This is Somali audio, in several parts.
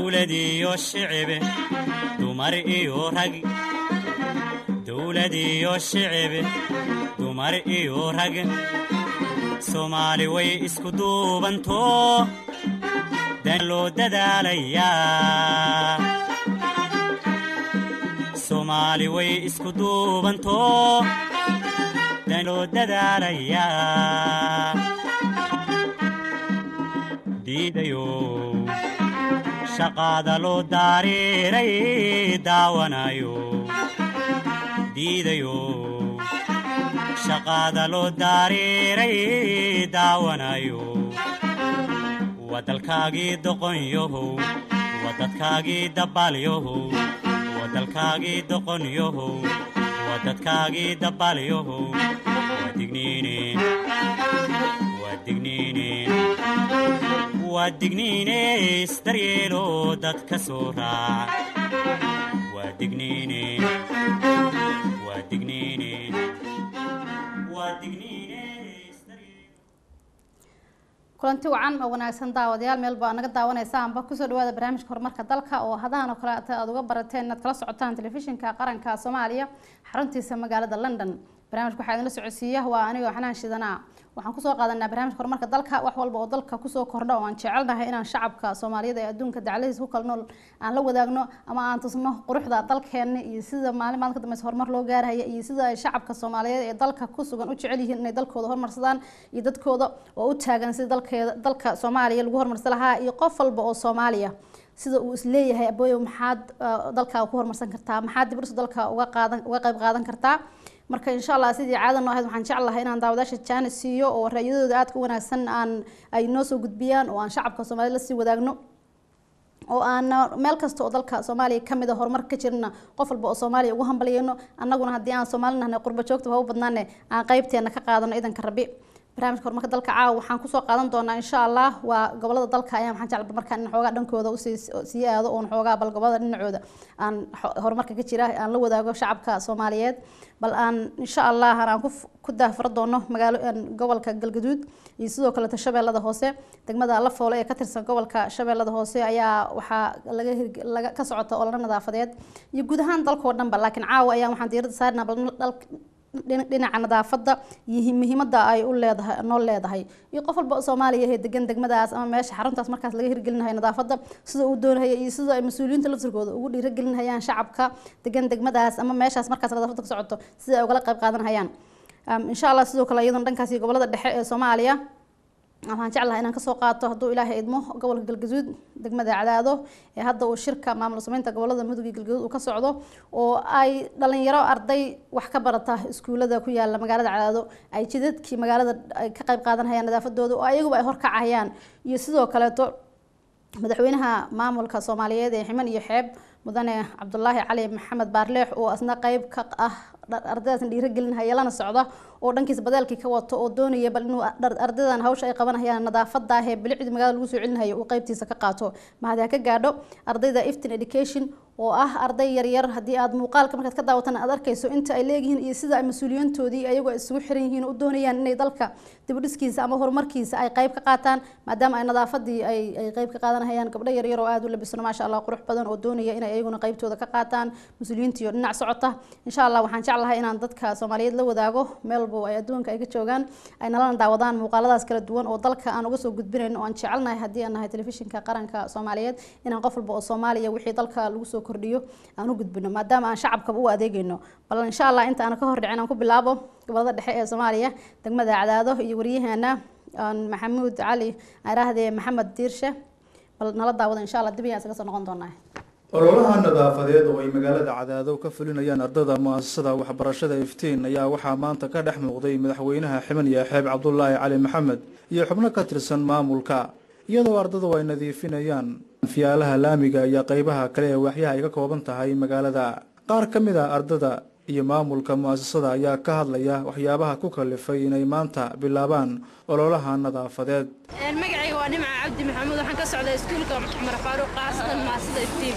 dowlad iyo shicibe dumar iyo rag dowlad iyo shicibe dumar iyo rag soomaali way isku duubanto dan loo dadaalayaa soomaali way isku duubanto dan loo dadaalayaa diidayo shaqaada loo daariiray daawanayo diidayo shaqaada loo daariiray daawanayo waa dalkaagii doqonyahow waa dadkaagii dabbaalyahow waa dalkaagii doqonyahow waa dadkaagii dabbaalyahow waa digniine waa digniine waa digniine isdaryeelo dadka soo raac waa digniine waa digniine waa digniine kulanti wacan oo wanaagsan daawadayaal meel baa naga daawanaysaanba kusoo dhawaada barnaamijka horumarka dalka oo hadahan oo kale aad uga barateen inaad kala socotaan telefishinka qaranka soomaaliya xaruntiisa magaalada london barnaamijka waxaa idinla socodsiiya waa anigoo xanaan shidanaa waxaan kusoo qaadanaa barnaamijka horumarka dalka wax walba oo dalka kusoo kordha oo aan jecelnahay inaan shacabka soomaaliyeed ee adduunka dacladiisa ku kala nool aan la wadaagno ama aan tusno quruxda dalkeena iyo sida maalin maalin ka dambeysa horumar loo gaarhaya iyo sida ay shacabka soomaaliyeed ee dalka ku sugan u jecel yihiin inay dalkooda horumarsadaan iyo dadkooda oo u taagan sida dalkeeda dalka soomaaliya lagu horumarsan lahaa iyo qof walba oo soomaaliya sida uu isleeyahay abooyo maxaad dalkaaga ku horumarsan kartaa maxaad dib ursa dalka uga qaadan uga qayb qaadan kartaa marka insha allah sidii caada noo ahayd waxaan jeclahay inaan daawadaasha jaanis siiyo oo ra'yadooda aadka u wanaagsan aan ay noo soo gudbiyaan oo aan shacabka soomaaliyed la sii wadaagno oo aan meel kasta oo dalka soomaaliya kamid a horumar ka jirna qof walba oo soomaaliya ugu hambalyayno annaguna haddii aan soomaali nahnay qurba joogta ha u badnaane aan qaybteena ka qaadano idanka rabi barnaamijka horumarka dalka caawa waxaan kusoo qaadan doonaa insha allah waa gobolada dalka ayaa waxaan jecla markaan in xoogaa dhankooda usii sii aado oon xoogaa bal gobolada dhinacooda aan horumarka ka jira aan la wadaago shacabka soomaaliyeed bal aan insha allah aan ku daafaro doono magaalo gobolka galgaduud iyo sidoo kaleeto shabeellada hoose degmada lafoole ee ka tirsan gobolka shabeellada hoose ayaa waxaa laga laga ka socota ololo nadaafadeed iyo guud ahaan dalkoo dhanba laakiin caawa ayaa waxaan diiradda saarnaa bal dhinaca nadaafadda iyo muhiimadda ay u leedahay noo leedahay iyo qof walba soomaaliya ee degan degmadaas ama meesha xaruntaas markaas laga hirgelinayo nadaafadda sida uu doonahaya iyo sida ay mas-uuliyiinta laftirkooda ugu dhiiragelinayaan shacabka degan degmadaas ama meeshaas markaas nadaafadda ka socoto sida ay ugala qayb qaadanayaan insha allah sidoo kale iyaduna dhankaas iyo gobolada dhexe ee soomaaliya waxaan jeclahay inaan kasoo qaato hadduu ilaahay idmo gobolka galgaduud degmada cadaado ee hadda uu shirka maamul sameynta gobolada mudug iyo galgaduud uu ka socdo oo ay dhalinyaro arday wax ka barata iskuulada ku yaala magaalada cadaado ay jidadkii magaalada ay ka qayb qaadanayaan nadaafadooda oo ayaguba ay horkacayaan iyo sidoo kaleeto madaxweynaha maamulka soomaaliyeed ee ximan iyo xeeb mudane cabdulaahi cali maxamed baarleex oo asna qeyb ka ah ardaydaasna dhiiragelinhaya lana socda oo dhankiisa badeelkii ka wato oo doonaya bal inuu ardaydan hawsha ay qabanayaan nadaafada ah ee bilicdii magaalada lagu soo celinayo uu qeybtiisa ka qaato mahad ha ka gaadho ardayda iftin education oo ah arday yaryar haddii aad muuqaalka markaad ka daawatana aad arkayso inta ay leeyihiin iyo sida ay mas-uuliyiintoodii ayagoo isugu xiran yihiin oo doonayaan inay dalka dibudhiskiisa ama horumarkiisa ay qeyb ka qaataan maadaama ay nadaafadii ay ay qeyb ka qaadanayaan gabdho yaryar oo aada u labisano maasha allah qurux badan oo doonaya inay ayaguna qeybtooda ka qaataan mas-uuliyiintii oo dhinac socota insha allah waxaan jeclahay inaan dadka soomaaliyeed la wadaago meel walbo ay adduunka ay ka joogaan ay nalana daawadaan muuqaaladaas kala duwan oo dalka aan uga soo gudbinayno oo aan jecelnahay haddii aan nahay telefishinka qaranka soomaaliyeed inaan qof walba oo soomaaliya wixii dalka lagu soo kordhiyo aan u gudbino maadaama aan shacabkaba u adeegayno bal insha allah inta aan ka hor dhicin aan ku bilaabo gobolada dhexe ee soomaaliya degmada cadaado iyo waryaheena maxamuud cali araahdee maxamed diirshe bal nala daawada insha allah dib ayaan isaga soo noqon doonaa ololaha nadaafadeed oo ay magaalada cadaado ka fulinayaan ardada mu-asasada waxbarashada iftiin ayaa waxaa maanta ka dhex muuqday madaxweynaha ximan iyo xeeb cabdulaahi cali maxamed iyo xubno ka tirsan maamulka iyadoo ardadu ay nadiifinayaan fiyaalaha laamiga iyo qeybaha kale ee waaxyaha ay ka kooban tahay magaalada qaar ka mid a ardada iyo maamulka mu-asasada ayaa ka hadlaya waxyaabaha ku kalifay inay maanta bilaabaan ololaha nadaafadeed magacayga waa nimca cabdi maxamuud waxaan ka socdaa iskuulka cumar faaruuq qaasatan maasida iftiin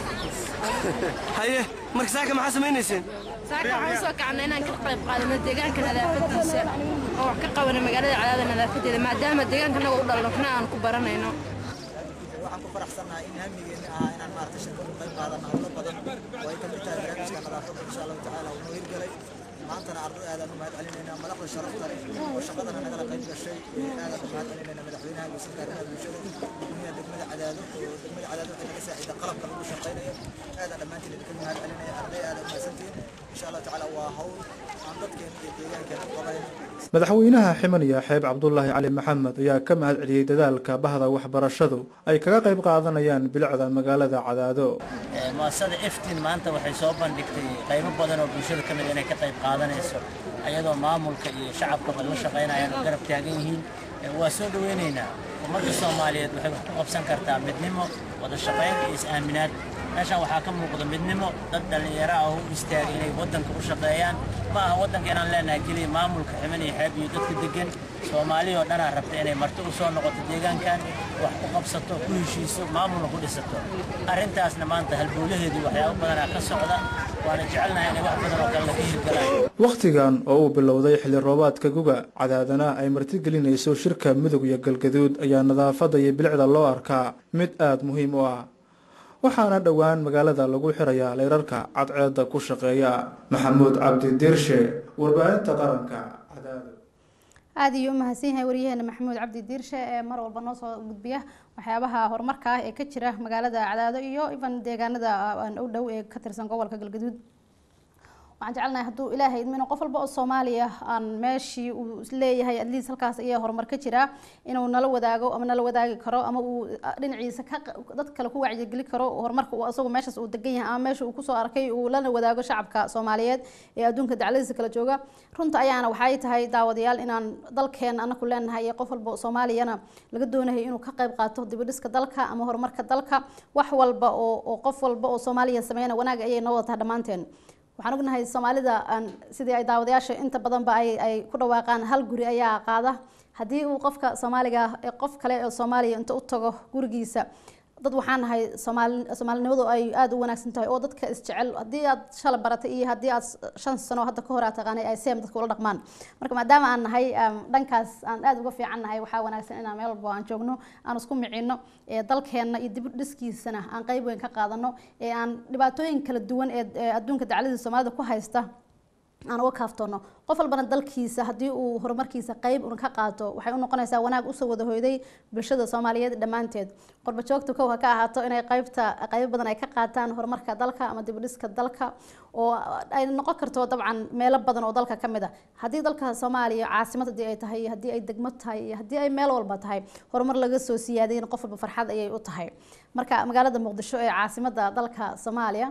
haye marka saaka maxaa samaynayseen saaka waxaan usoo kacnay inaan ka qayb qaadano deegaanka nadaafadiisa oo wax ka qabana magaalada cadaada nadaafadeeda maadaama deegaanka naga u dhalno waxna aan ku baranayno waxaan ku faraxsannahay in hamigeeni ahaa inaan maaragtay shirkadu qayb qaadano howlo badan oo ay ka mid tahay barnaamijka nadaafadda insha allahu tacaala uu noo hirgelay maantana arday aadaan u mahad celinaynaa madaxda sharafta leh oo shaqadana nagala qayb gashay aadaan u mahad celinaynaa madaxweynaha guusan arrimaha bulshada gudoomiyaha degmada cadaado oo degmada cadaado waxay naga saaciida qalabka lagu shaqaynayo aadaan dhammaantiin idinka mahad celinaya arday aadaan mahadsantihiin insha allahu tacaala waa hawl aan dadkeena iyo deegaankeena u qabayn madaxweynaha ximan xeeb cabdulaahi cali maxamed ayaa ka mahad celiyey dadaalka bahda waxbarashadu ay kaga qayb qaadanayaan bilicda magaalada cadaado muasasada eftin maanta waxay soo bandhigtay qaybo badan oo bulshada ka mid inay ka qayb qaadanayso ayadoo maamulka iyo shacabkaba la shaqaynayaan oo garab taagan yihiin waa soo dhoweynaynaa ummadda soomaaliyeed waxay wax ku qabsan kartaa midnimo wada shaqayn iyo is-aaminaad meeshaan waxaa ka muuqda midnimo dad dhallinyaro ah oo u istaagay inay waddanka u shaqeeyaan ma aha waddanka inaan leenahay keliya maamulka ximan iyo xeeb iyo dadka degan soomaaliya oo dhanaa rabta inay marti u soo noqoto deegaankan wax ku qabsato ku heshiiso maamulna ku dhisato arrintaasna maanta halbowlaheedii waxyaabo badanaa ka socda waana jecelnahay inay wax badan oo kale laga hirgalaan wakhtigan oo uu bilowday xilli roobaadka guga cadaadana ay martigelinayso shirka mudug iyo galgaduud ayaa nadaafadda iyo bilicda loo arkaa mid aada muhiim u ah waxaana dhowaan magaalada lagu xirayaa leyrarka cadceedda ku shaqeeya maxamuud cabdi diirshe warbaahinta qaranka cadaado aada iyo u mahadsan yahay waryaheena maxamuud cabdi diirshe ee mar walba noo soo gudbiya waxyaabaha horumarka ah ee ka jira magaalada cadaado iyo iban deegaanada u dhow ee ka tirsan gobolka galgaduud waxaan jecelnahay hadduu ilaahay idmino qof walba oo soomaaliya aan meeshii uu leeyahay atleast halkaas ayaa horumar ka jiraa inuu nala wadaago ama nala wadaagi karo ama uu dhinaciisa ka dad kale ku wacyigeli karo horumarka uu asagu meeshaas uu degan yahay ama meesha uu kusoo arkay uu lana wadaago shacabka soomaaliyeed ee adduunka dacladiisa kala jooga runta ayaana waxay tahay daawadayaal inaan dalkeena anaku leenahay iyo qof walba soomaaliyana laga doonayo inuu ka qayb qaato dibidhiska dalka ama horumarka dalka wax walba oo oo qof walba oo soomaaliya sameeyana wanaag ayay noo wadataa dhammaanteen waxaan ognahay soomaalida sidii ay daawadayaasha inta badanba ay ay ku dhawaaqaan hal guri ayaa qaada haddii uu qofka soomaaliga qof kale oo soomaaliya inta u tago gurigiisa dad waxaan nahay soomaali soomaalinimadu ay aada u wanaagsan tahay oo dadka isjecel haddii aad shala baratay iyo haddii aad shan sano hadda ka hor aad taqaanay ay seem dadka ula dhaqmaan marka maadaama aan nahay dhankaas aan aada uga fiican nahay waxaa wanaagsan inaan meel walba aan joogno aan isku micino ee dalkeenna iyo dib dhiskiisana aan qeyb weyn ka qaadano ee aan dhibaatooyin kala duwan ee adduunka dacladii soomaalida ku haysta aan uga kaaftoono qof walbana dalkiisa haddii uu horumarkiisa qeyb un ka qaato waxay u noqonaysaa wanaag usoo wada hoyday bulshada soomaaliyeed dhammaanteed qorba joogta kow ha ka ahaato inay qeybta qeybo badan ay ka qaataan horumarka dalka ama dibudhiska dalka oo ay noqon karto dabcan meelo badan oo dalka ka mid a haddii dalka soomaaliya caasimad haddii ay tahay haddii ay degmo tahay iyo haddii ay meel walba tahay horumar laga soo siyaadayna qof walba farxad ayay u tahay marka magaalada muqdisho ee caasimada dalka soomaaliya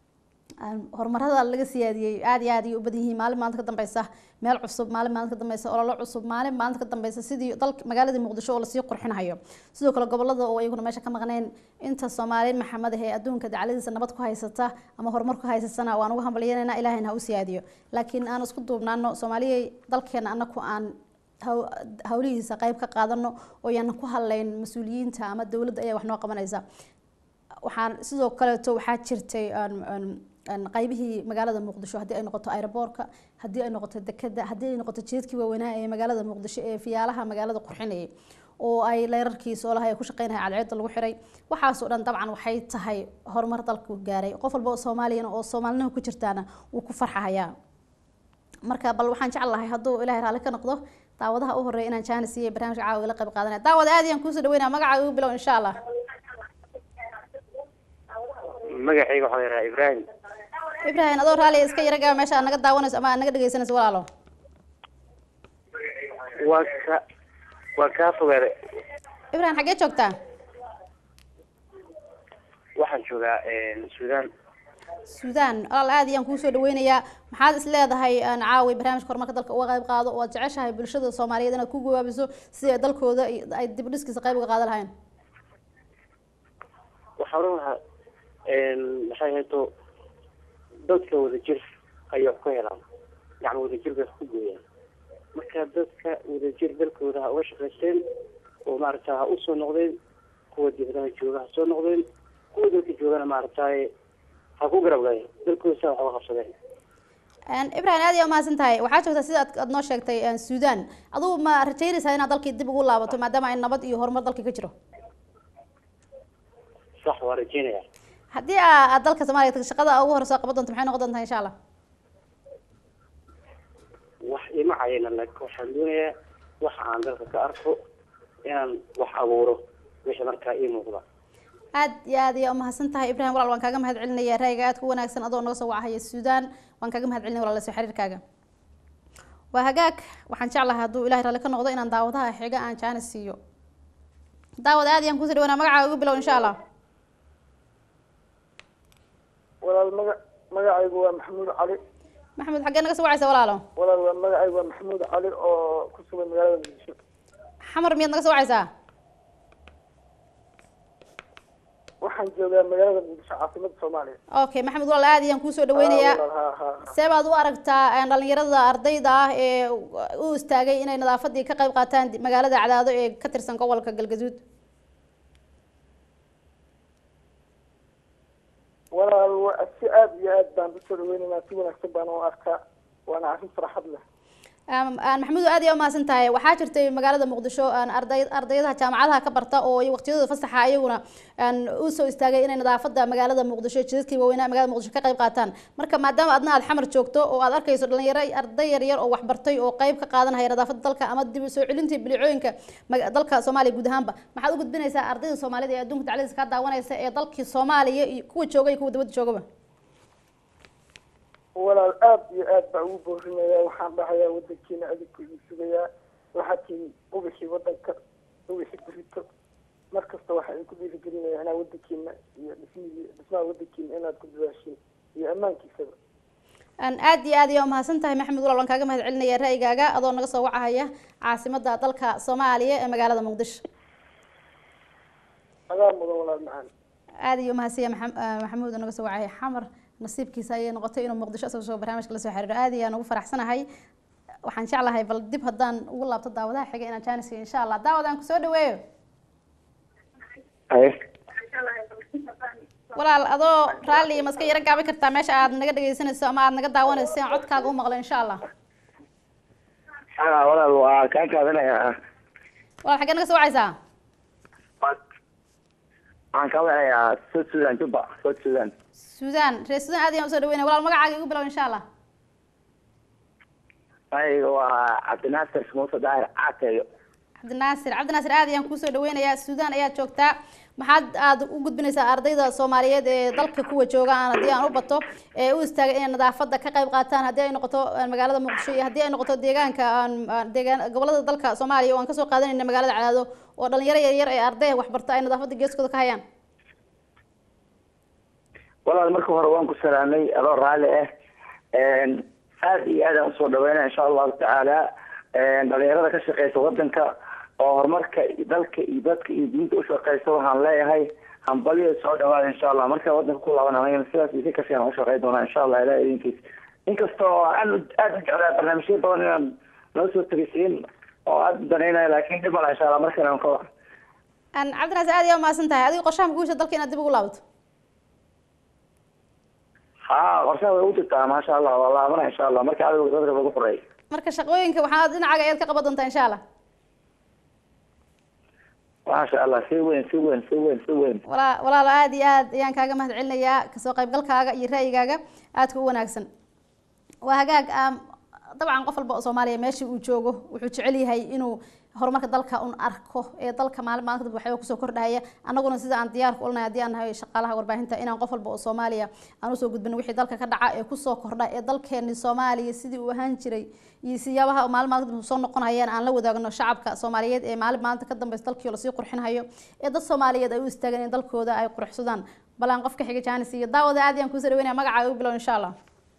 horumarada laga siyaadiyey aada iyo aad ayay u badan yihiin maalin maalinta ka dambeysa meel cusub maalin maalinta ka dambeysa ololo cusub maalin maalinta ka dambeysa sidii dalka magaaladii muqdisho oo lasii qurxinayo sidoo kale gobolada oo iyaguna meesha ka maqnayn inta soomaaliin maxamed ah ee adduunka dacladiisa nabad ku haysata ama horumar ku haysatana waan uga hambalyanayna ilaahayna ha u siyaadiyo laakiin aan isku duubnaano soomaaliyay dalkeena anaku aan hawlihiisa qeyb ka qaadano oo yaana ku hadlayn mas-uuliyiinta ama dowladda ayaa wax noo qabanaysa waxaan sidoo kaleeto waxaa jirtay qaybihii magaalada muqdisho haddii ay noqoto aeroboorka haddii ay noqoto dekeda haddii ay noqoto jeedkii waaweynaa ee magaalada muqdisho ee fiyaalaha magaalada qurxinayay oo ay leyrarkii soolaha ay ku shaqeynahay cadceedda lagu xiray waxaasoo dhan dabcan waxay tahay horumar dalku gaaray qof walba oo soomaaliyana oo soomaalinimo ku jirtaana wuu ku farxahayaa marka bal waxaan jecel lahay hadduu ilaahay raalli ka noqdo daawadaha u horeeya inaan jaanis iyo barnaamijka caawa ila qayb qaadanaya daawada aad ayaan kuusoo dhaweynaya magacaaga ugu bilow insha allah magacayga waxaa la yidhaha ibraahim ibrahim adoo raali iska yaragaa meesha aad naga daawanayso ama aad naga dhegeysanayso walaalo waa ka waa kaa fogaade ibrahim xaggee joogtaa waxaan joogaa suudaan suudaan walaal aad ayaan kuusoo dhaweynayaa maxaad is leedahay caawi barnaamijka horumarka dalka uga qayb qaado oo aad jeceshahay bulshada soomaaliyeed inaad ku gawaabiso si ay dalkooda ay dib dhiskiisa qayb uga qaadan lahayn waxaa odhan lahaa maxay hayto dadka wadajir ayay wax ku helaan yacni wadajir bay wax ku gooyaan marka dadka wadajir dalkooda ha uga shaqaysteen oo maaragta ha usoo noqdeen kuwa dibadaha jooga ha soo noqdeen kuwa dalka joogana maaragtaye ha ku garab galeen dalkooda saa wax uga qabsadeen ibrahim aad ayaa umahadsan tahay waxaa joogtaa sida aad noo sheegtay suudaan adugu ma rajaynaysaa inaad dalkii dib ugu laabato maadaama ay nabad iyo horumar dalkii ka jiro sax waa rajeynaya haddii aa- aad dalka soomaaliya tagto shaqada ugu horeysa qaban doonto maxay noqon doontaa insha allah wax ima cayina laakiin waxaan doonayaa waxa aan dalka ka arko inaan wax abuuro wixii markaa ii muuqda aad iyo aad ayaa umahadsan tahay ibrahim walaal waan kaaga mahad celinaya ra'yiga aad ku wanaagsan adoo naga soo wacahaya suudaan waan kaaga mahad celinaya walaal soo xiriirkaaga waa hagaag waxaan jeclahay hadduu ilahay raalli ka noqdo inaan daawadaha xiga aan jaanis siiyo daawad aad ayaan kusii dhawanaa magacaaga ugu bilow insha allah walaal maga magacaygu waa maxamuud cali maxamed xaggee naga soo wacaysa walaalo walaal waa magacaygu waa maxamuud cali oo ku sugan magaalada muqdisho xamar miyaad naga soo wacaysaa waxaan joogaa magaalada muqdisho caasimada soomaaliya okay maxamed walaal aad ayaan kuusoo dhaweynayaa Ah, walaal, ha, ha, ha. see baad u aragtaa een, dhalinyarada ardayda ah ee u istaagay inay nadaafadii ka qayb qaataan di- magaalada cadaado ee ka tirsan gobolka galgaduud walaal waa si aad iyo aad baan usoo dhaweynaynaa si wanaagsan baan u arkaa waana arrin farxad leh Am- aan maxamuud aad ayaa umahadsan tahay waxaa jirtay magaalada muqdisho aan arday ardaydaha jaamacadaha ka barta oo iyo waqtiyadooda fasaxa ayaguna aan u soo istaagay inay nadaafada magaalada muqdisho jidadkii waaweynaa magaalada muqdisho ka qayb qaataan marka maadaama adna aad xamar joogto oo aad arkayso dhalinyaro arday yar yar oo wax bartay oo qayb ka qaadanaya nadaafada dalka ama dib u soo celintii bilicooyinka maga- dalka soomaaliya guud ahaanba maxaad u gudbinaysaa ardayda soomaalida ee adduunka tacliinta ka daawanaysa ee dalkii soomaaliya iyo kuwa jooga iyo kuwa dibadda joogaba walaal aad iyo aad baa ugu boorinaya waxaan dhahayaa wadankiina adinku idin sugayaa waxaad tihiin ubixii wadanka ubixii burito mar kasta waxa idinku dhiirigelinaya inaa wadankiina iyo dhismihii dhismaha wadankiina inaad ku dadaashiin iyo ammaankiisaba aan aad iyo aad ayaa umahadsan tahay maxamed walaal waan kaaga mahad celinaya ra'yigaaga adoo naga soo wacahaya caasimada dalka soomaaliya ee magaalada muqdisho adaa mudan walaal macaan aad iyo umahadsiya Maxam- ah, maxamuud oo naga soo wacay xamar nasiibkiisa ayay noqotay inuu muqdisho isagoo soo barnaamijka la soo xiriiro aad ayaan ugu faraxsanahay waxaan jeclahay bal dib haddaan ugu laabto daawadaha xiga inaan jaanis iyo insha allah daawad aan kusoo dhaweeyo walaal adoo raalli ma iska yaro gaabi kartaa meesha aad naga dhegeysanayso ama aad naga daawanayso si aan codkaaga u maqlo insha allah haa walaal waa kaa kaadanayaa walaal xaggee naga soo wacaysaa waxaan kaa wacanayaa south sudan juba south sudan suudaan reer suudaan aad ayaan usoo dhaweynaya walaal magacaaga igu bilow insha allah aniga waa cabdinaasir muuse daahir caateeyo cabdinaasir cabdinaasir aad ayaan kusoo dhaweynayaa suudaan ayaad joogtaa maxaad aad u gudbinaysaa ardayda soomaaliyeed ee dalka kuwa jooga aan haddii aan u bato ee u istaagay inay nadaafada ka qayb qaataan haddii ay noqoto eh, magaalada muqdisho iyo haddii ay noqoto deegaanka aan aan deegaan gobolada dalka soomaaliya oo aan kasoo qaadanayna magaalada cadaado oo dhalinyaro yaryar ee arday wax barta ay nadaafada geeskooda ka hayaan walaal marka hore waan ku salaamay adoo raalli ah aad iyo aad aan usoo dhaweynaya insha allahu tacaala dhalinyarada ka shaqeysa wadanka oo horumarka dalka iyo dadka iyo diinta ushaqeysa waxaan leeyahay hambalyo soo dhawaada insha allah markaa wadanka ku laabanaya sidaas isi kasii aan ushaqey doonaa insha allah ilaah idinkiis inkasta oo aan aad u jeclaa barnaamijyo badan inaan noo soo tegisiin oo aad u danaynaya laakiin dhib mala insha allah markale aan ka wac aan cabdinaasir aad ayaa umahadsan tahay adiga qorshaha makuusha dalka inaad dib ugu laabato haa qorshaha way u jirtaa maasha allah waa laabana insha allah marka adiga dadka lagu qoreey marka shaqooyinka waxaad dhinacaaga ayaad ka qaban doontaa insha allah maasha allah si weyn si weyn si weyn si weyn walaa walaalo aad iyo aad ayaan kaaga mahad celinayaa kasoo qaybgalkaaga iyo ra'yigaaga aadka u wanaagsan waa hagaag am, dabcan qof walba oo soomaaliya meeshii uu joogo wuxuu jecel yahay inuu horumarka dalka un arko ee dalka maalin maalin kadib waxyaaba kusoo kordhaya annaguna sida aan diyaarka ulnahay haddii aan nahay shaqaalaha warbaahinta inaan qof walba oo soomaaliya aan usoo gudbin wixii dalka ka dhaca ee kusoo kordha ee dalkeeni soomaaliya sidii uu ahaan jiray iyo siyaabaha maalin maalin kadib soo noqonayaan aan la wadaagno shacabka soomaaliyeed ee maalin maalinta ka dambeysa dalkii oo lasii qurxinhayo ee dad soomaaliyeed ay u istaagaan in dalkooda ay qurxsadaan bal aan qofka xiga jaanis iyo daawada aad ayaan kuusoo dhaweynaya magacaaga u bilow insha allah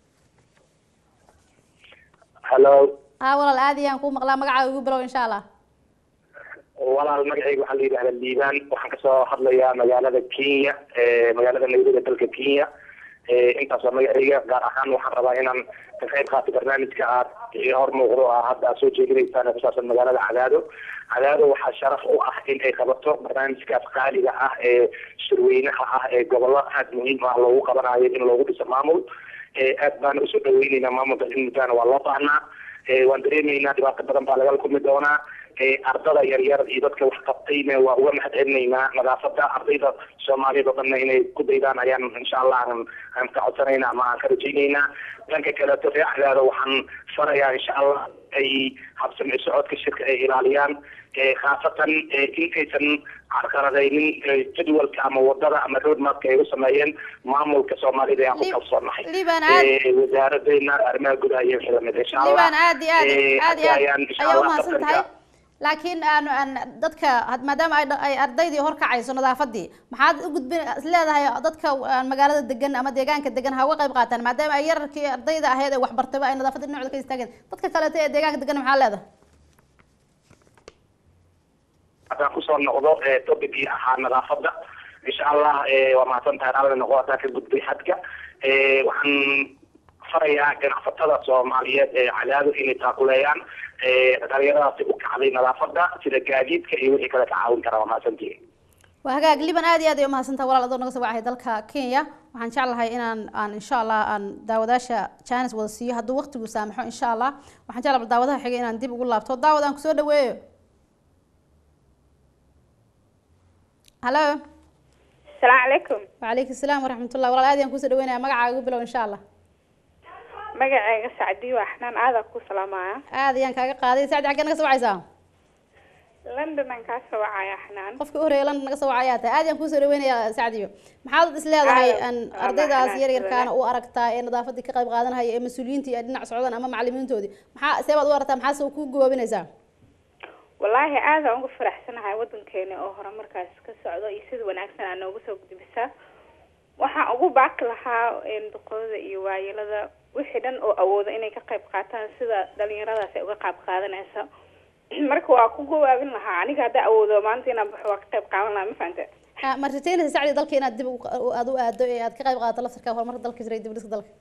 hallo haa walaal aad ayaan kuu maqlaa magacaaga ugu bilow insha allah walaal magacayga waxaa la yidhahdaa liibaan waxaan kasoo hadlayaa magaalada kenya magaalada nairobi dalka kenya intaas waa magacayga gaar ahaan waxaan rabaa inaan ka qayb qaato barnaamijka aad hor muuqdo ah hadda aad soo jeedinaysaan ee kusaabsan magaalada cadaado cadaado waxaa sharaf u ah in ay qabato barnaamijkaas qaaliga ah ee shirweynaha ah ee gobollo aad muhiim ah loogu qabanayo in loogu dhiso maamul aad baana usoo dhaweyneynaa maamulka in muddaana waa loo baahnaa waan dareemeynaa dhibaato badan baa lagala kulmi doonaa ardada yaryar iyo dadka wax qabtayna waa uga mahad celinaynaa nadaafada ardayda soomaaliyeed oo dhanna inay ku daydaan ayaan insha allah aan aan ka codsanayna ama aan ka rajaynaynaa dhanka kaleeto ree cadaado waxaan farayaa insha allah ay habsami socodka shirka ay ilaaliyaan khaasatan intaysan carqaladaynin jadwalka ama wadada ama roadmapka ay u sameeyeen maamulka soomaalida ayaan ku kalsoonahay wasaaradeyna arrimaha gudaha iyo wixii lamid insha allah liban aad iyo aad aad iyo aad ayaan insha ayaa allah umahadsan tahay tartanka laakiin aan aan dadka had- maadaama ay dha- ay ardaydii horkacayso nadaafadii maxaad u gudbin isleedahay dadka aan magaalada degan ama deegaanka degan ha uga qayb qaataan maadaama ay yararkii ardayda ahayd ee waxbartayba ay nadaafadda dhinacooda ka istaageen dadka kaleeto ee deegaanka degan maxaa leedahay haddaan kusoo noqdo topicii ahaa nadaafada insha allah waa mahadsan tahay alla noqo haddaan ka gudbay xadka waxaan farayaa ganacsatada soomaaliyeed ee cadaado inay taakuleeyaan dhalinyaradaasi u kacday nadaafada sida gaadiidka iyo wixii kale ka caawin kara waa mahadsantihi waa hagaag liban aad iyo aad ay umahadsantaha walaal adoo naga soo wacahay dalka kenya waxaan jeclahay inaan aan insha allah aan daawadaasha janis wada siiyo hadduu waqtigu saamaxo insha allah waxaan jeclaa bal daawadaha xigay inaan dib ugu laabto daawad aan kusoo dhaweeyo halo asalaamu calaykum wacalaykum asalaam waraxmatullah walaal aad ayaan kusoo dhaweynaya magacaaga ugu bilow insha allah magacayga sacdiyo waa xanaan aadaa ku salaamaya aad ayaan kaaga qaaday sacdi xaggee naga soo wacaysaa london aan kaa soo wacaya xanaan qofkii u horeeya london naga soo wacayaa tahay aad ayaan kusoo dhaweynayaa sacdiyo maxaad is leedahay Aadan, aan waa ardaydaas maxnaan yar yarkaana jooga. u aragtaa ee nadaafadii ka qayb qaadanaya ee mas-uuliyiintii ay dhinac socdaan ama macalimiintoodii maxaa see baad u aragtaa maxaase ku gawaabinaysaa wallaahi aada ugu faraxsanahay wadankeena oo horumarkaas ka socdo iyo sida wanaagsan aa noogu soo gudbisaa waxaan ugu baaqi lahaa een, duqooda iyo waayelada wixii dhan oo awooda inay ka qayb qaataan sida dhalinyaradaas ay uga qayb qaadanaysa marka waa ku gawaabin lahaa aniga haddaa awoodo maanta inaan baxo waa ka qayb qaadan lahaa ma fahante Ah, ma rajaynaysa sacdi dalka inaad dib u- aad u aado ee aad ka qayb qaadato laftarka horumarka dalka jira iyo dib u dhiska dalka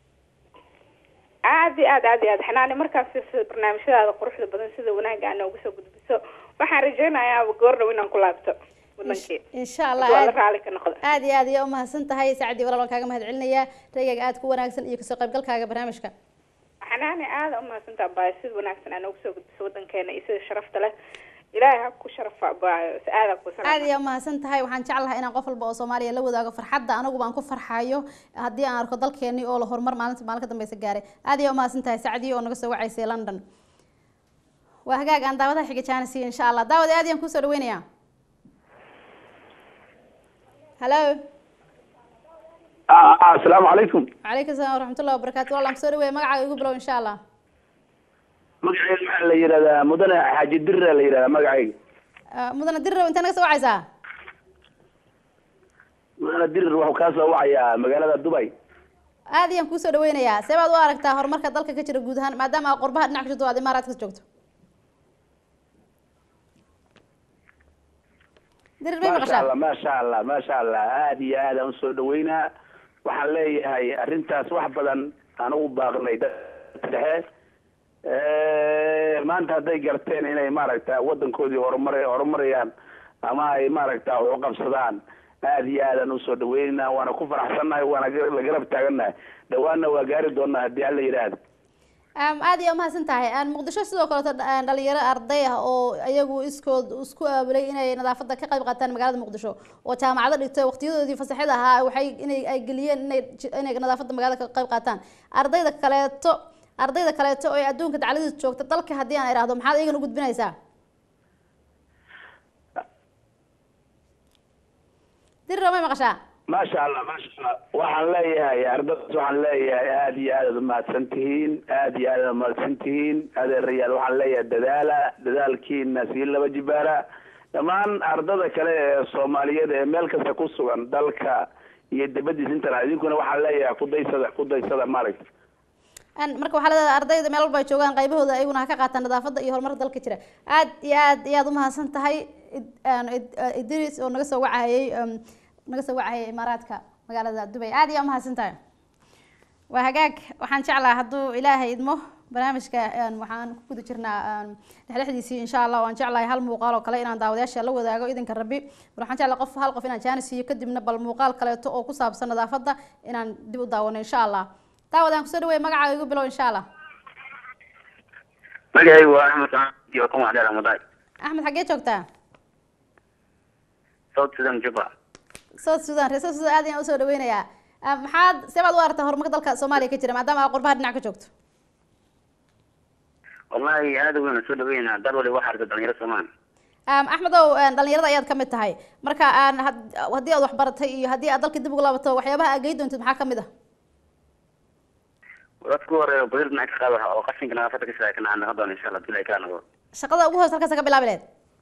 aad iyo aad aad iyo aad xanaani markaan fiirsado barnaamijyadaada quruxda badan sida wanaaga aa noogu soo gudbiso waxaan rajaynayaa goor dhow inaan ku laabto wadankii insha allah waa la aad raali ka noqda aad iyo aad ayaa umahadsan tahay sacdi walaal waan kaaga mahad celinayaa raygaga aad ku wanaagsan iyo kasoo qaybgalkaaga barnaamijka xanaani aada umahadsantaa baay sida wanaagsan aa noogu soo gudbiso wadankeena iyo sida sharafta leh ilaahay ha ku sharafa baayo aada ku aad salaam ayaa umahadsan tahay waxaan jeclahay inaan qof walba oo soomaaliya la wadaago farxadda anagu baan ku farxayo haddii aan arko dalkeenii oo la horumar maalinta maalin ka dambeysa gaaray aad ayaa umahadsan tahay sacdiyo oo naga soo wacaysay london waa hagaag aan daawadaha xiga jaanisiyo insha allah daawad aad ayaan kusoo dhaweynayaa halo asalaamu calaykum calaykum asalaam waraxmatullahi wabarakaatu wallaan kusoo dhaweeya magacaaga igu bilow insha allah magacayga maxaa la yidhahdaa mudane xaaji dirra la yidhahdaa magacayga Ah, mudane dirirow intee naga soo wacaysaa mudane dirir wuxuu kaa soo wacayaa magaalada dubay aad ayaan kuusoo dhaweynayaa see baad u aragtaa horumarka dalka ka jira guud ahaan maadaama aad qurbaha dhinac ka jirto oo aad imaaraadka joogto dirir may maasha maqashaa allah maasha allah maasha allah aad iyo aad aan usoo dhaweynaa waxaan leeyahay arrintaas wax badan aan ugu baaqnay dadka dhexe maanta hadday garteen inay maaragta wadankoodii horumar horumarayaan ama ay maaragta wax u qabsadaan aad iyo aad aan usoo dhaweynaa waana ku faraxsannahay waana gar- la garab taagannahay dhawaanna waa gaari doonaa haddii alla yidhaahdo Am, aad iyo umahadsan tahay Aan muqdisho sidoo kaleeto dha- dhalinyaro arday ah oo iyagu iskood isku aabulay inay nadaafada ka qayb qaataan magaalada muqdisho oo jaamacado dhigtay waqtiyadoodii fasaxida ahaa waxay inay ay geliyeen inay ji- inay nadaafada magaalada ka qayb qaataan ardayda kaleeto ardayda kaleeto oo adduunka dacladiisa joogta dalka haddii aan idhaahdo maxaad iyagan u gudbinaysaa diriro may maqashaa maasha allah maasha allah waxaan leeyahay ardadaas waxaan leeyahay aad iyo aad aad umahadsan tihiin aad iyo aad aad umahadsan tihiin adeerayaal waxaan leeyahay dadaala dadaalkiina sii laba jibaara dhammaan ardada kale ee soomaaliyeed ee meel kasta ku sugan dalka iyo dibadiisa intana idinkuna waxaan leeyahay kudaysada kudaysada maaragta Aan marka waxaa leedahay ardayda meel walba ay joogaan qaybahooda ayaguna ha ka qaataan nadaafada iyo horumarka dalka jira aad iyo aad iyo aad umahadsan tahay Id- aan Id- ah, idris oo naga soo wacayay um, naga soo wacayay imaaraadka magaalada dubay aad iyo umahadsan tahay waa hagaag waxaan jeclaa hadduu ilaahay idmo barnaamijka een, waxaan ku guda jirnaa een, dhexdhexdiisii insha allah waan jeclahay hal muuqaal oo kale inaan daawadayaasha la wadaago idinka rabbi bal waxaan jeclahay qof hal qof inaan jaanis siiyo kadibna bal muuqaal kaleeto oo ku saabsan nadaafada inaan dib u daawano insha allah daawad aan kusoo dhaweey magacaaga igu bilow insha allah magacaygu waa axmed iyo kuma dheer muday axmed xaggee joogtaa south sudan juba south sudan reer south sudan aad ayaan usoo dhaweynayaa Ah, maxaad see baad u aragtaa horumarka dalka soomaaliya ka jira maadaama aad qurbaha dhinac ka joogto wallahi aada weyn soo dhaweynaa dal wali waxaa arka dhalinyaro soomaan Um, axmedow een, dhalinyarada ayaad kamid tahay marka aan had- haddii aad waxbaratay iyo haddii aad dalka dib ugu laabato waxyaabaha aad gey doontid maxaa kamid ah dadku horeeyo badil dhinac ka qaada oo qashinka nadaafada ka shaqeeya kana noqon doona insha allah hadii ay kala noqdo shaqada ugu hoos halkaasa ka bilaabi leed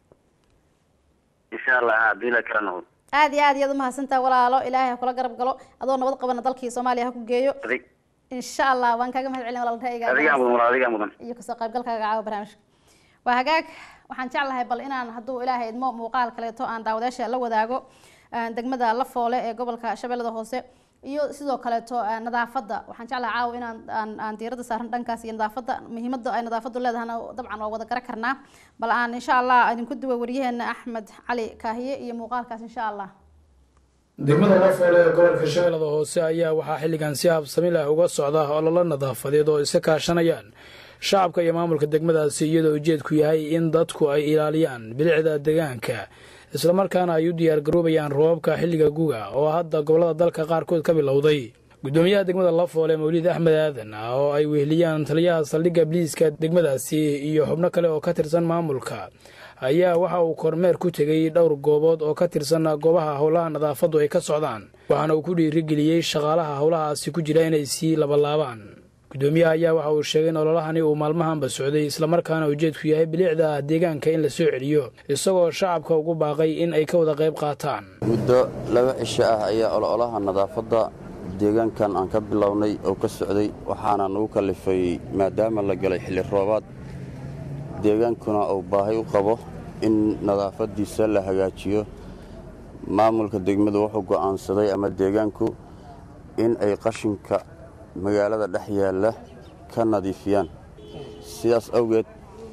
insha allah hadii ay kala noqdo aad iyo aad iyaad umahadsantaha walaalo ilaahay ha kula garab galo adoo nabad qabana dalkii soomaaliya ha ku geeyo adig insha allah waan kaaga mahad celin walaal ra'yiga adigaa mudan walaal adigaa mudan iyo kasoo qaybgalkaaga caawa barnaamijka waa hagaag waxaan jeclahay bal inaan hadduu ilaahay idmo muuqaal kaleeto aan daawadayaasha la wadaago ah, degmada lafoole ee gobolka shabeellada hoose iyo sidoo kaleeto ah, nadaafadda waxaan jeclahay caawa inaan aan, aan diiradda saaran dhankaas iyo nadaafadda muhiimadda ay nadaafaddu leedahana dabcan waa wada garan karnaa bal aan insha allah idinku duwa waryaheena axmed cali kaahiye iyo muuqaalkaas insha allah degmada lafoole ee gobolka shabeellada hoose ayaa waxaa xilligan si habsami leh uga socda ololo nadaafadeed oo iska kaashanayaan shacabka iyo maamulka degmadaasi iyadoo ujeedku yahay in dadku ay ilaaliyaan bilicda deegaanka islamarkaana ay u diyaargaroobayaan roobabka xilliga guga oo hadda gobollada dalka qaarkood ka bilowday gudoomiyaha degmada lafoole mawlid axmed aadan ah oo ay weheliyaan taliyaha saldhigga biliiska degmadaasi iyo xubno kale oo ka tirsan maamulka ayaa waxa uu kormeer ku tegey dhowr goobood oo ka tirsan goobaha howlaha nadaafaddu ay ka socdaan waxaana uu ku dhiirigeliyey shaqaalaha howlahaasi ku jira inay sii labalaabaan gudoomiyaha ayaa waxa uu sheegay in ololahani uu maalmahanba socday islamarkaana ujeedku yahay bilicda deegaanka in la soo celiyo isagoo shacabka ugu baaqay in ay ka wada qayb qaataan muddo laba cisho ah ayaa ololaha nadaafadda deegaankan aan ka bilownay oo ka socday waxaana nagu kallifay maadaama la galay xilli roobaad deegaankuna uu baahi u qabo in nadaafaddiisa la hagaajiyo maamulka degmadu wuxuu go'aansaday ama deegaanku in ay qashinka magaalada dhex yaalla ka nadiifiyaan sidaas awgeed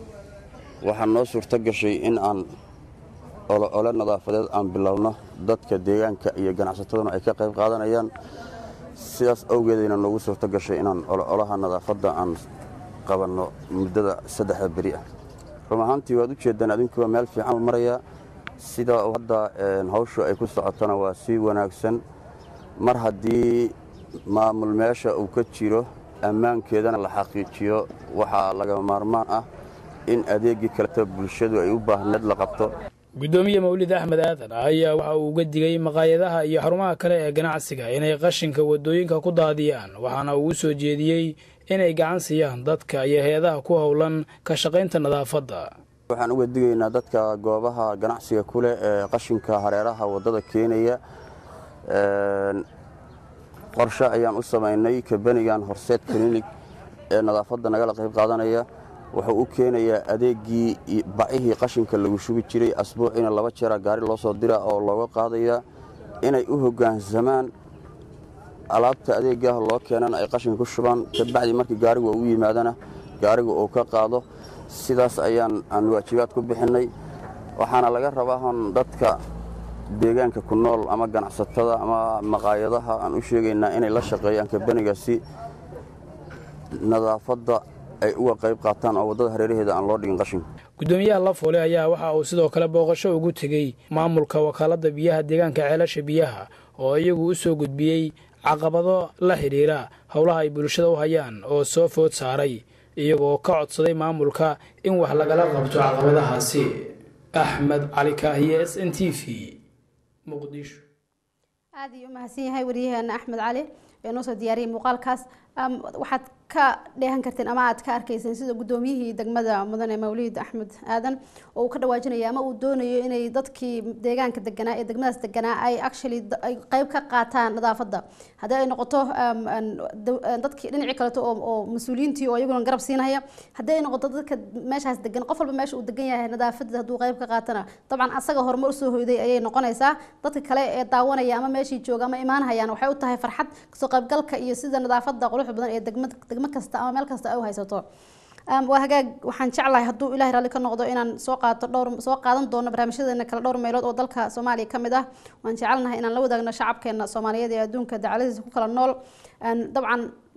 waxaa noo suurto gashay in aan oloole nadaafadeed aan bilowno dadka deegaanka iyo ganacsataduna ay ka qayb qaadanayaan sidaas awgeedayna noogu suurto gashay inaan ololaha nadaafadda aan qabanno muddada saddexda beri ah run ahaantii waad u jeeddaan adinkuwa meel fiican u marayaa sida hadda hawshu ay ku socotona waa si wanaagsan mar haddii maamul meesha uu ka jiro ammaankeedana la xaqiijiyo waxaa lagama maarmaan ah in adeegii kaleta bulshadu ay u baahneed la qabto gudoomiye mawlid axmed aadan ayaa waxa uu uga digay maqaayadaha iyo xarumaha kale ee ganacsiga inay qashinka waddooyinka ku daadiyaan waxaana uu u soo jeediyey inay gacan siiyaan dadka iyo hay-adaha ku howlan ka shaqaynta nadaafadda waxaan uga digaynaa dadka goobaha ganacsiga ku leh ee qashinka hareeraha waddada keenaya qorshe ayaan u samaynay kabanigan horseed clinic ee nadaafadda nagala qayb qaadanaya wuxuu u keenayaa adeegii bacihii qashinka lagu shubi jiray asbuuciina laba jeera gaari loo soo dira oo looga qaadaya inay u hoggaansamaan alaabta adeegaah loo keenana ay qashinka ku shubaan kabacdi markii gaarigu u yimaadana gaarigu uu ka qaado sidaas ayaan aan waajibaad ku bixinnay waxaana laga rabaa hon dadka deegaanka ku nool ama ganacsatada ama maqaayadaha aan u sheegaynaa inay la shaqeeyaan kabaniga si nadaafadda ay uga qayb qaataan oo waddada hareeraheeda aan loo dhigin qashinka gudoomiyaha lafoole ayaa waxa uu sidoo kale booqasho ugu tegey maamulka wakaaladda biyaha deegaanka ceelasha biyaha oo iyagu u soo gudbiyey caqabado la xidhiira howlaha ay bulshada u hayaan oo soo food saaray iyagoo ka codsaday maamulka in wax lagala qabto caqabadahaasi axmed cali kaahiye s n t v muqdisho aad ayuu umahadsan yahay waryaheena axmed cali ee noo soo diyaariyay muuqaalkaas waxaad ka dheehan karteen ama aad ka arkayseen sida gudoomiyihii degmada mudane mawlid axmed aadan oo uu ka dhawaajinayo ama uu doonayo inay dadkii deegaanka deganaa ee degmadaas deganaa ay actually ay qayb ka qaataan nadaafadda haddii ay noqoto dadkii dhinacii kaleto oo mas-uuliyiintii oo iyaguna garab siinaya haddii ay noqoto dadka meeshaas degan qof walba meesha uu degan yahay nadaafadda hadduu qayb ka qaatana dabcan asaga horumar usoo hoyday ayay noqonaysaa dadka kale ee daawanaya ama meeshii jooga ama imaanhayaan waxay u tahay farxad kasoo qaybgalka iyo sida nadaafadda quruxda badan ee degmada degmo kasta ama meel kasta ay u haysato waa hagaag waxaan jeclahay hadduu ilahay raalli ka noqdo inaan soo qaato dhowr soo qaadan doono barnaamijyadeena kale dhowr meelood oo dalka soomaaliya ka mid ah waan jecelnahay inaan la wadaagno shacabkeena soomaaliyeed ee adduunka dacaladiisa ku kala nool dabcan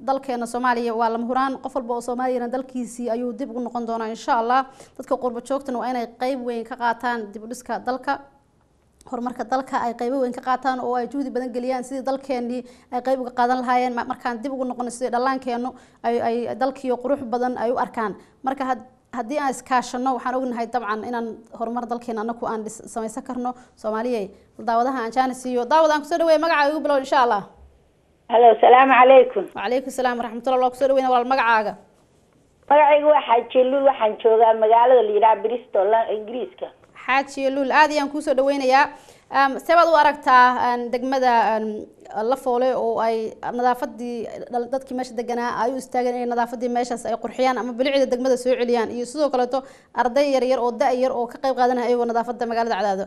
dalkeena soomaaliya waa lama huraan qof walba oo soomaaliyana dalkiisii ayuu dib ugu noqon doonaa insha allah dadka qurbo joogtana waa inay qeyb weyn ka qaataan dib u dhiska dalka horumarka dalka ay qeybo weyn ka qaataan oo ay juhdi badan geliyaan sidii dalkeenii ay qeyb uga qaadan lahaayeen ma- markaan dib ugu noqono sidii dhallaankeenu ay ay dalkiyo qurux badan ay u arkaan marka had haddii aan iskaashano waxaan ognahay dabcan inaan horumar dalkeena anaku aan dhis- samaysan karno soomaaliya daawadaha aan jaanis iyo daawad aan kusoo dhaweeya magacaaga igu bilow insha allah halo salaamu calaykum wacalaykum salaam waraxmatullah waa kusoo dhaweyna walaal magacaaga magacaygu waa xaajiluul waxaan joogaa magaalada la yidhaha bristol la- ingiriiska xaaji luul aad ayaan kuusoo dhaweynayaa Um, see baad u aragtaa um, degmada um, la foole oo ay nadaafadii dhal- dadkii meesha deganaa ay u istaageen inay nadaafadii meeshaas ay qurxiyaan ama bilicda degmada soo celiyaan iyo sidoo kaleeto arday yar yar oo da- yar oo ka qayb qaadanaya iyagoo nadaafada magaalada cadaado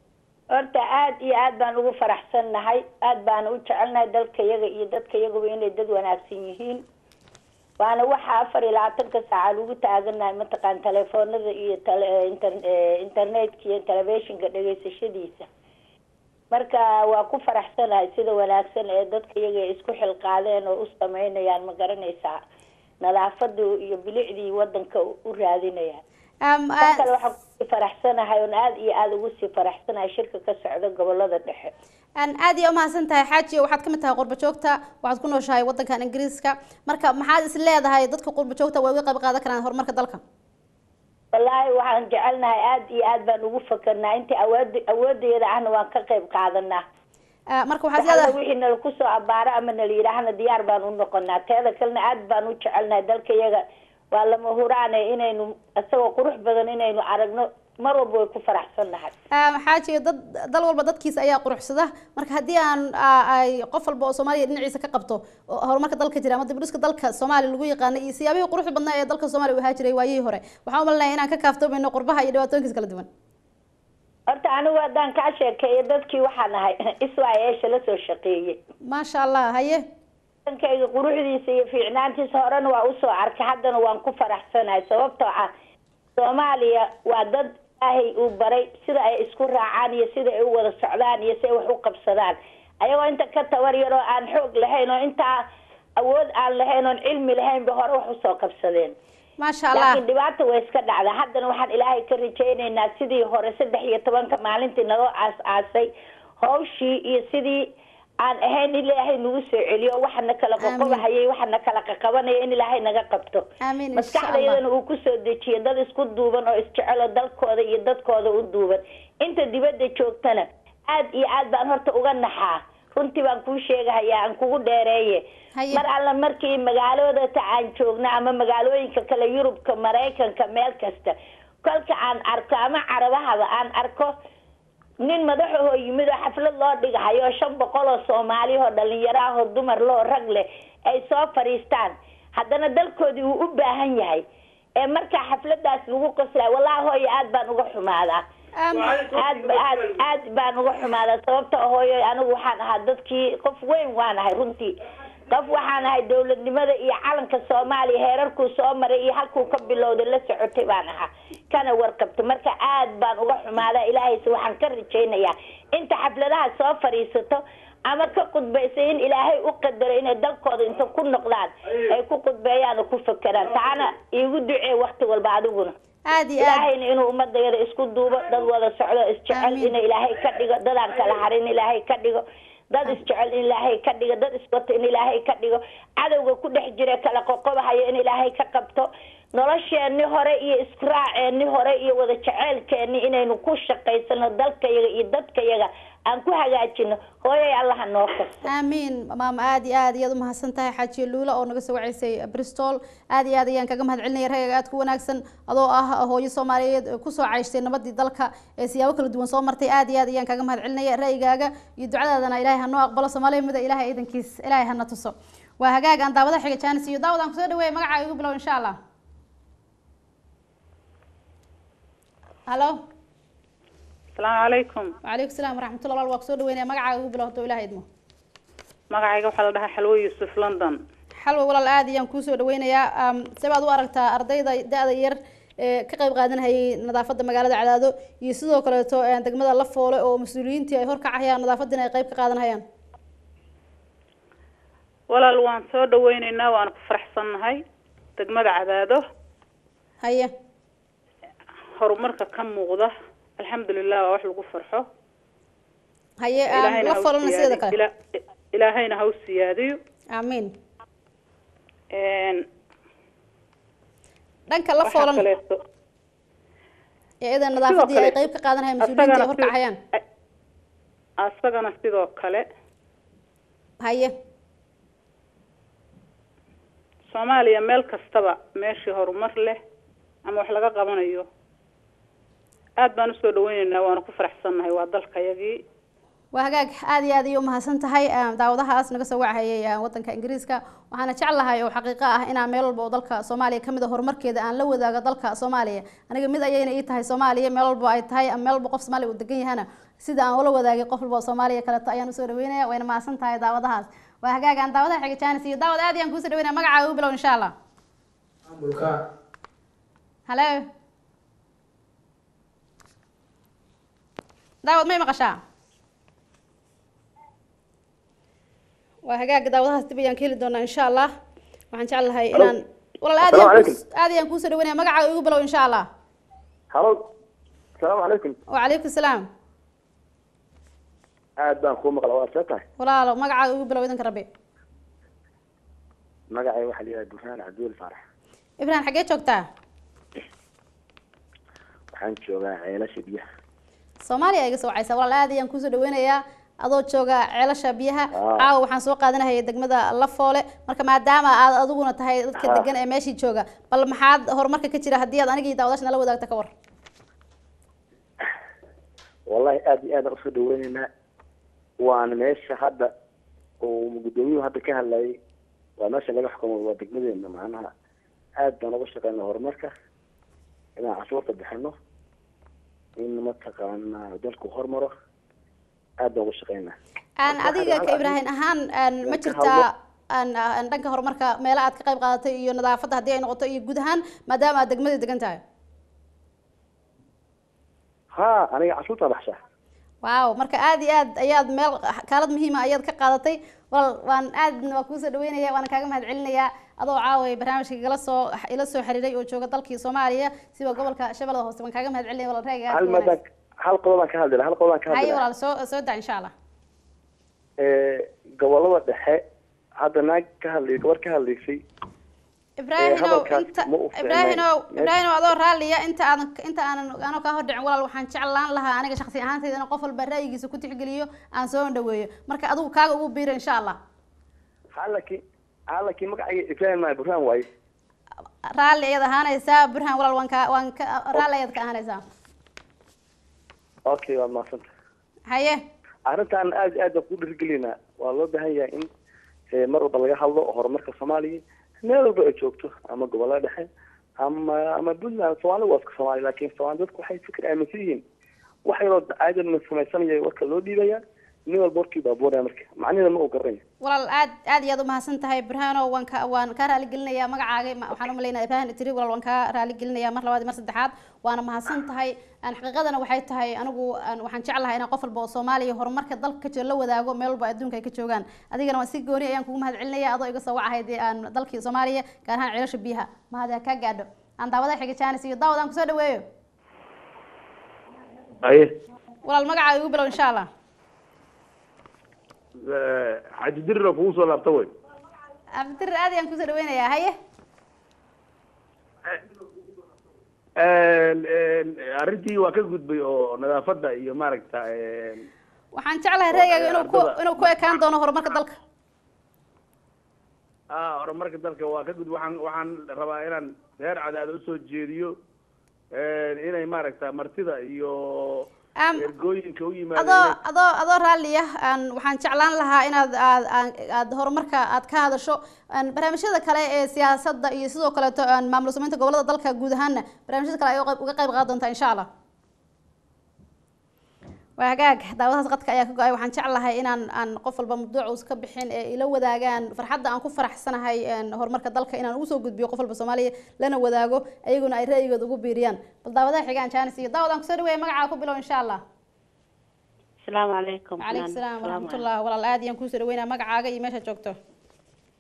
horta aad iyo aad baan ugu faraxsannahay aad baan u jecelnahay dalka yaga iyo dadka yaguba inay dad wanaagsan yihiin waana waxa afar iyo labaatanka saaca lagu taaganahay mataqaan telefoonada iyo tele- inter- eh, internetka iyo telefishinka dhegeysashadiisa marka waa ku faraxsanahay sida wanaagsan ee dadka iyaga ay isku xilqaadeen oo u sameynayaan ma garanaysaa nadaafadu iyo bilicdii wadanka u u raadinayaan tan kale waxaan kusii faraxsanahay oon aad iyo aada ugu sii faraxsanahay shirka ka socda gobolada dhexe aan aad iyo umahadsan tahay xaaji waxaad ka mid tahay qurbo joogta waxaad ku nooshahay wadankan ingiriiska marka maxaad is leedahay dadka qurbo joogta way uga qayb qaadan karaan horumarka dalka wallaahi waxaan jecelnahay aad iyo aad baan ugu fakarnaa inta awood awoodeeda ahna waan ka qayb qaadanaa marka waxaad Wax alla leedahay wixii nala kusoo abaaro ama nala yidhaahna diyaar baan u noqonaa teeda kalena aad baan u jecelnahay dalka iyaga waa lama huraane inaynu isagoo qurux badan inaynu aragno mar walba way ku faraxsannahay Um, xaaji dad dal walba dadkiisa ayaa quruxsada marka haddii aan aa- ay qof walba oo soomaaliya dhinaciisa ka qabto oo horumarka dalka jira ama dibdhiska dalka soomaaliya lagu yaqaana iyo siyaabihii quruxda badnaa ee dalka soomaaliya u ahaa jiray waayihii hore waxaan u malinaya inaan ka kaaftoomayno qurbaha iyo dhibaatooyinkiisa kala duwan horta anigu haddaan kaa sheekeeyo dadkii waxaan ahay iswaayeesha la soo shaqeeyey maasha allah haye dankayga quruxdiisa iyo fiicnaantiisa horena waa usoo arkay haddana waan ku faraxsanahay sababtoo ah soomaaliya waa dad ilaahay uu baray sida ay isku raacaan iyo sida ay u wada socdaan iyo si ay wax u qabsadaan ayagoo inta ka tabar yaroo aan xoog lahayn oo intaa awood aan lahayn oon cilmi lahayn ba hore wax usoo qabsadeen maasha allah laakiin dhibaata way iska dhacdaa haddana waxaan ilaahay ka rajaynaynaa sidii hore saddex iyo tobanka maalintii naloo aas aasay hawshii iyo sidii aan ahayn in ilaahay nagu soo celiyo waxana kala qoqobahayay waxana kala qaqabanaya in ilaahay naga qabto amiin insha maskaxda allah iyadana uu kusoo dejiyo dad isku duuban oo isjecelo dalkooda iyo dadkooda u duuban inta dibadda joogtana aad iyo aad baan horta uga naxaa runtii baan kuu sheegahayaa aan kugu dheereeye mar alla markii magaalooda aan joogno ama magaalooyinka kale yurubka maraykanka meel kasta kolka aan arko ama carabahaba aan arko nin madaxahoo yimid oo xaflad loo dhigahayo shan boqol oo soomaali oo dhalinyaro ah oo dumar loo rag leh ay soo fadhiistaan haddana dalkoodii uu u baahan yahay ee markaa xafladaas lagu qoslay wallahi hooyo aad baan uga xumaadaa aad ba- aad aad baan uga xumaadaa sababta ah hooyo anigu waxaan ahaa dadkii qof weyn waan ahay runtii qof waxaan ahay dowladnimada iyo calanka soomaaliya heerarkuu soo maray iyo halkuu ka bilowday la socotay baan ahaa kana warqabta marka aad baan uga xumaadaa ilaahayse waxaan ka rajaynayaa inta xafladaha soo fadhiisato ama ka qudbaysa in ilaahay u qadaro inay dalkooda inta ku noqdaan ay ku qudbeeyaan oo ku fakeraan taana iigu ducee wakti walba adiguna aad iyo aad ilaahayna inuu ummadayada isku duubo dad wada socdo isjecel in ilaahay ka dhigo dadaan kala harin ilaahay ka dhigo dad isjecel in ilaahay ka dhigo dad iswato in ilaahay ka dhigo cadowga ku dhex jira kala qoqobahayo in ilaahay ka qabto nolosheenni hore iyo israaceenni hore iyo wada jeceylkeenni inaynu ku shaqaysano dalkayaga iyo dadkayaga aan ku hagaajino hooyay allaha noo kasto aamiin maama aad iyo aad iyaad umahadsan tahay xaajiye luula oo naga soo waceysay bristol aad iyo aad ayaan kaga mahad celinaya ragaaga aad ku wanaagsan adoo ah hooyo soomaaliyeed ee kusoo cayshtay nabadii dalka ee siyaabo kala duwan soo martay aad iyo aad ayaan kaga mahad celinaya ra'yigaaga iyo ducadaadana ilaahay hanoo aqbalo soomaaliya mida ilaahay iidankiis ilaahay hana tuso waa hagaag aan daawada xiga jaanis iyo daawad aan kusoo dhaweeya magacaaga igu bilow insha allah halo asalaamu calaykum wacalaykum salaam waraxmatullah walaal waa kusoo dhaweynaya magacaaga igu bilow hadduu ilahay idmo magacayga waxaa la dhahaa xalwo yuusuf london xalwa walaal aad ayaan kuusoo dhaweynayaa se baad u aragtaa ardayda da-da yar ee ka qayb qaadanayay nadaafada magaalada cadaado iyo sidoo kaleeto ee degmada la foole oo mas-uuliyiintii ay horkacahayaan nadaafadiina ay qayb ka qaadanayaan walaal waan soo dhaweyneynaa waana ku faraxsannahay degmada cadaado haye horumarka ka muuqda alxamdulilah waa wax lagu farxo haye aan Ilaahayna la ha u folana siyaadiyo. sideeda kale Ila- ilaahayna ha u siyaadiyo aamiin Een, dhanka la waxaa foolan kaleeto ee idan nadaafadii ay kale- qayb ka qaadanayaan mas-uuliyiinta ay asagana horkacayaan asagana sidoo kale haye soomaaliya meel kastaba meeshii horumar leh ama wax laga qabanayo aad baan usoo dhaweyneynaa waana ku faraxsannahay waa dalkayagii waa hagaag aad iyo aad iyo umahadsan tahay ah, daawadahaas naga soo wacahayay ah, wadanka ingiriiska waxaana jeclahay oo xaqiiqo ah inaan meel walba oo dalka soomaaliya kamid a horumarkeeda aan la wadaago dalka soomaaliya aniga mid ayayna ii tahay soomaaliya meel walba ay tahay ama meel walba qof soomaaliya uu degan yahana sida aan ula wadaagay qof walba oo soomaaliya kaleeto ayaan usoo dhaweynaya wayna mahadsan tahay daawadahaas waa hagaag aan daawadaha xiga jaanis iyo daawad aad ayaan kuusoo dhaweynaya magacaaga u bilow insha allah maamulka halo daawad may maqashaa waa hagaag daawadahaas dib ayaan ka heli doonaa insha allah waxaan jeclahay inaan walaal aad Assalaamu ayaan calaykum. kuus- aad ayaan kuusoo dhaweynaya magacaaga igu bilow insha allah halo asalaamu calaykum wacalaykum salaam aad baan kuu maqla waa see tahay walaalo magacaaga igu bilow idanka rabbi magacay waxaa la yidhaha burhaan cabdiweli faarax ibrahim xaggee joogtaa waxaan joogaa ceelasha biyaha soomaaliya iga soo wacaysa walaal aad ayaan kuusoo dhaweynayaa adoo jooga ceelasha biyaha Ah. caawa waxaan soo qaadanahaya degmada lafoole marka maadaama aad adiguna tahay dadka Ah. degan ee meeshii jooga bal maxaad horumarka ka jira haddii aad anigii daawadash nala wadaagta ka war wallahi aad iyo aadaan usoo dhaweyneynaa waana meesha hadda uu gudoomiyuhu hadda ka hadlayay waa meesha laga xukumo waa degmadeena macnaha aad baan uga shaqeynaa horumarka inaan cashuurta bixino in mataqaanaa dalku hormaro aad baan uga shaqeynaa aan Marka adiga waxaan ka rabaa ibraahin ahaan aan ma inaan ka jirtaa hadlo. aan aan dhanka horumarka meelo aad ka qayb qaadatay iyo nadaafadda haddii ay noqoto iyo guud ahaan maadaama aad degmada degan tahay ha aniga cashuurtaa baxshaa waaw marka aad iyo aad ayaad meel kaalad muhiima ayaad ka qaadatay wal waan aad waa kuusoo dhaweynaya waana kaaga mahad celinayaa adoo caaway barnaamijka igala soo ila soo xiriiray oo jooga dalkii soomaaliya siba gobolka shabeellada hoose waan kaaga mahad celinaya walaal reega hal maadaan hal qodobaan ka hadli lahaa hal qodobaan ka hadli haye lahaa walaal soo soo daa insha allah ee gobolada dhexe hadda naag ka hadlay gabar ka hadlaysay ibraahimow hadalkaas inta ma u fiicnayn. ibraahimow Meesha- ibraahimow adoo raalliya inta aadan inta aanan anoo kaa hordhicin walaal waxaan jeclaan lahaa aniga shakhsi ahaantayda in qof walba ra'yigiisa ku tixgeliyo aan soo dhaweeyo marka adigu kaaga ugu biiro insha allah halakii halakii magacayga ibrahim maa burhaan waaye raalli ayaad ahaanaysaa burhaan walaal waan ka waan ka raalli ayaad ka ahaanaysaa okay waad mahadsanta haye arrintan aad iyo aad baan ku dhiirigelinaa waa loo baahan yahay in ee, mar walba laga hadlo horumarka soomaaliya meel walba ay joogto ama gobolada dhexe ama ama puntland soomaalida waa iska soomaali laakiin soomaali dadku waxay fikir aaminsan yihiin wax yaroo aadan samaysanaya warka loo dhiibaya nin walba warkii baabuuraya marka macnida ma uu garanaya walaal aad aad iyo aad umahadsan tahay burhaano waan ka waan kaa raali gelinayaa magacaaga ma- waxaan umalaynaa ibrahim itiri walaal waan kaa raali gelinayaa mar labaad iyo mar saddexaad waana mahadsan tahay aan xaqiiqadana waxay tahay anigu aan- waxaan jeclahay inaan qof walba oo soomaaliya horumarka dalka ka jiro la wadaago meel walba adduunka ay ka joogaan adigana waan si gooni ayaan kugu mahad celinaya adoo iga soo wacahay dee aan dalkii soomaaliya gaar ahaan ceelasha biyaha mahad ha kaa gaadho aan daawada xiga jaanis iyo daawad aan kusoo dhaweeyo aye walaal magacaaga igu bilow insha allah xaji dirira kugu soo laabta wey cabditir aad ayaan kusoo dhaweynayaa haye arrintii waa ka gudbay oo nadaafadda iyo maaragta waxaan jeclahay reegaaga inuu ku ardada- inuu ku ekaan doono horumarka dalka ah horumarka dalka waa ka gudbay waxaan waxaan rabaa inaan reer cadaada usoo jeediyo inay maaragta martida iyo Am- ergooyinka u yimaada adoo inay- adoo adoo raalliya aan waxaan jeclaan lahaa inaad aad aan- aad horumarka aad ka hadasho aan barnaamijyada kale ee siyaasadda iyo sidoo kaleeto aan maamul samaynta gobolada dalka guud ahaanna barnaamijyada kale ay uga qayb- uga qayb qaadan doontaa insha allah waa hagaag daawadahaas qadka ayaa ka go-ay waxaan jeclahay inaan aan qof walba mabduuca uusa ka bixin ee ila wadaagaan farxadda aan ku faraxsanahay een, horumarka dalka inaan ugu soo gudbiyo qof walba soomaaliya lana wadaago ayaguna ay ra'yigooda ugu biiriyaan bal daawadaha xigaan jaanis iyo daawad aan kusoo dhaweeya magacaa ku bilow insha allah السلام عليكم calaykum salaam waraxmatullah walaal aad ayaan kuusoo dhaweynaa magacaaga iyo meesha joogto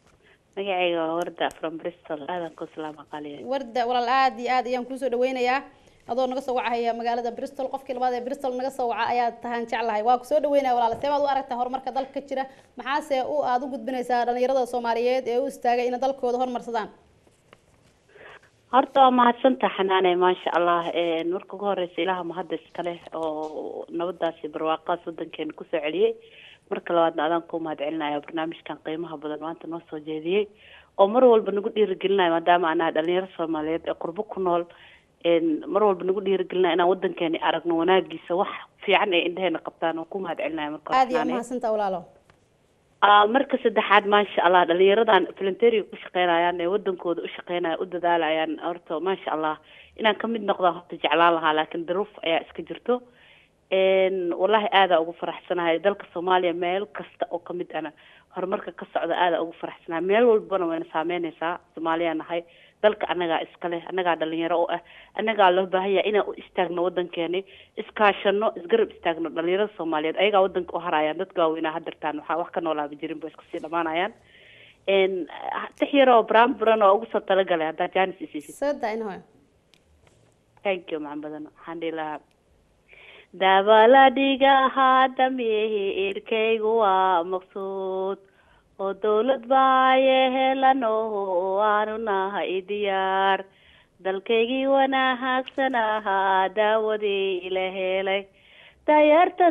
magacayga waa warda from bristol aadan ku salaama qaliya warda walaal aad iyo aad ayaan kuusoo dhaweynayaa adoo naga soo wacahaya magaalada bristol qofkii labaad ee bristol naga soo waca ayaa tahaan jeclahay waa kusoo dhaweynaya walaal see baad u aragtaa horumarka dalka ka jira maxaase u aad u gudbinaysaa dhalinyarada soomaaliyeed ee u istaagay inay dalkooda horumarsadaan horta waa mahadsantaha xanaane maasha allah marka ugu horeysa ilaha mahadda iskale oo nabadaasi barwaaqaas wadankeena kusoo celiyey marka labaadna adaan ku mahad celinaya barnaamijkan qiimaha badan maanta noo soo jeediyey oo mar walba nagu dhiirigelinayo maadaama anaha dhalinyaro soomaaliyeed ee qurbo ku nool mar walba nagu dhiirigelinaya inaan wadankeeni aragno wanaagiisa wax fiican ee indheheena qabtaan oo ku mahad celinaya marka aad iyo mahadsantaa walaalo marka saddexaad maasha allah dhalinyaradan volunteeriga ku shaqeynayaan ee wadankooda u shaqeynaya u dadaalayaan horta maasha allah inaan kamid noqdaan horta jeclaan lahaa laakiin daruuf ayaa iska jirto wallahi aadaa ugu faraxsanahay dalka soomaaliya meel kasta oo kamid ana horumarka ka socda aadaa ugu faraxsanahay meel walbana wayna saameyneysaa soomaaliya nahay dalka annagaa iskale annagaa dhalinyaro u ah annagaa loo baahan yahay inaan u istaagno wadankeeni iskaashano isgarab istaagno dhalinyarada soomaaliyeed ayagaa wadanka u harayaan dadka waaweynaa hadirtaan waxaa wax ka noolaaba jirin ba iskusii dhamaanayaan tix yaroo bramburan oo ugu soo talagalay haddaa janis isiisid sada inhoy thank you macaan badan waxaan dhihi lahaa dabaladhiga haadamihi irkaygu waa maqsuud oo dawlad baaye helano aanu nahay diyaar dalkaygii wanaagsan ahaa daawadii la helay dayarta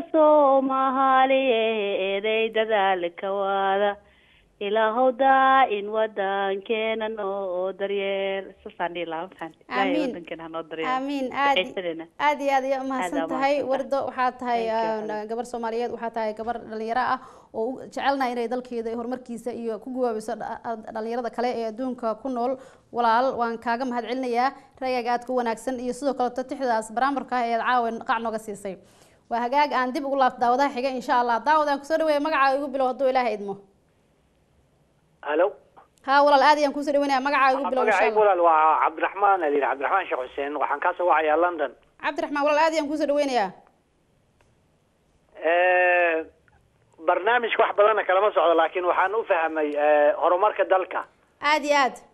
soomaaliyeeday dadaalka waada ilaahow daa-in wadankeena noo daryeel saasaan dhihi lahaa maxaan ilaahay wadankeena hanoo daryeel amiin aad aad iyo aad iyo umahadsan tahay wardo waxaa tahay gabar soomaaliyeed waxaa tahay gabar dhalinyaro ah oo jecelnaha inay dalkeeda horumarkiisa iyo ku gawaabiso dhalinyarada kale ee adduunka ku nool walaal waan kaaga mahad celinayaa rayaaga aad ku wanaagsan iyo sidoo kaleto tixdaas baraamarka ah ee aad caawa qac nooga siisay waa hagaag aan dib ugu laabto daawadaha xiga insha allah daawad aan kusoo dhaweeya magacaa igu bilow hadduu ilaaha idmo halo ha walaal aad ayaan kusoo dhaweynaya magacaa igu bilow insha magacaygu allah walaal waa cabdiraxmaan adil cabdiraxmaan sheekh xuseen waxaan ka soo wacayaa london cabdiraxmaan walaal aad ayaan kusoo dhaweynayaa barnaamijka wax badanna kalama socdo laakiin waxaan u fahmay horumarka dalka aad iyo aad